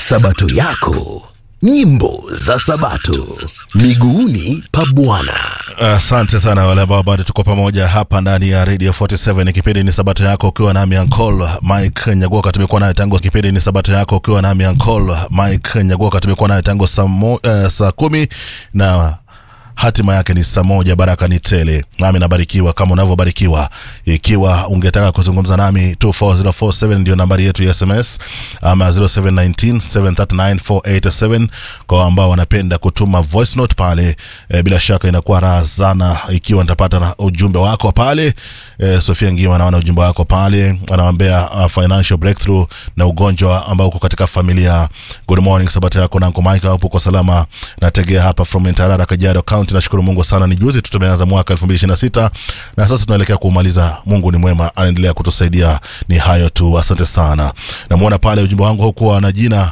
Sabato yako, nyimbo za Sabato, miguuni pa Bwana. Asante sana wale ambao bado tuko pamoja hapa ndani ya Radio 47. Kipindi ni Sabato yako ukiwa nami Uncle Mike Nyagoka. Tumekuwa naye tangu kipindi ni Sabato yako ukiwa nami Uncle Mike Nyagoka. Tumekuwa naye tangu saa mo- eh, saa kumi na hatima yake ni saa moja. Baraka ni tele, nami nabarikiwa kama unavyobarikiwa. Ikiwa ungetaka kuzungumza nami 24047 ndio nambari yetu ya SMS ama 0719739487 kwa ambao wanapenda kutuma voice note pale. E, bila shaka inakuwa raha sana ikiwa nitapata na ujumbe wako pale. E, Sofia Ngiwa anaona ujumbe wako pale, anawaambia uh, financial breakthrough na ugonjwa ambao uko katika familia. Good morning, sabato yako na Uncle Mike hapo uko salama. Nategea hapa from Ntarara, Kajiado County. Nashukuru Mungu sana, ni juzi tu tumeanza mwaka 2026 na sasa tunaelekea kuumaliza. Mungu ni mwema, anaendelea kutusaidia. Ni hayo tu, asante sana. Namuona pale ujumbe wangu hukuwa na jina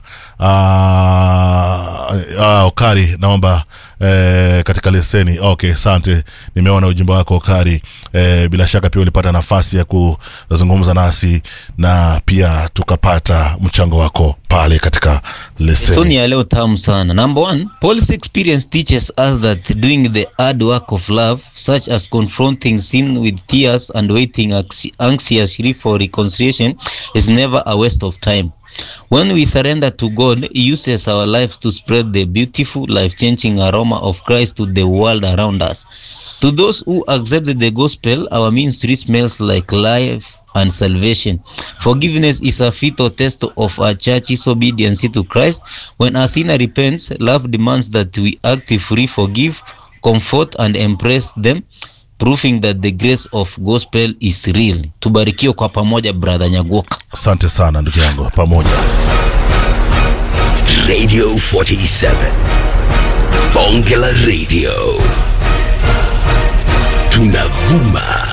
ah, ah, Okari, naomba eh, katika leseni. Okay, asante, nimeona ujumbe wako Okari. Eh, bila shaka pia ulipata nafasi ya kuzungumza nasi na pia tukapata mchango wako pale katika leseni. Soni ya leo tamu sana. Number one, Paul's experience teaches us that doing the hard work of love, such as confronting sin with tears and waiting anxi- anxiously for reconciliation, is never a waste of time. When we surrender to God, He uses our lives to spread the beautiful, life changing aroma of Christ to the world around us. To those who accept the gospel, our ministry smells like life and salvation. Forgiveness is a vital test of a church's obedience to Christ. When a sinner repents, love demands that we actively forgive, comfort, and embrace them, proving that the grace of gospel is real. Tubarikiwe kwa pamoja, brother Nyagoka. Asante sana ndugu yangu, pamoja. Radio 47. Bonge la Radio. Tunavuma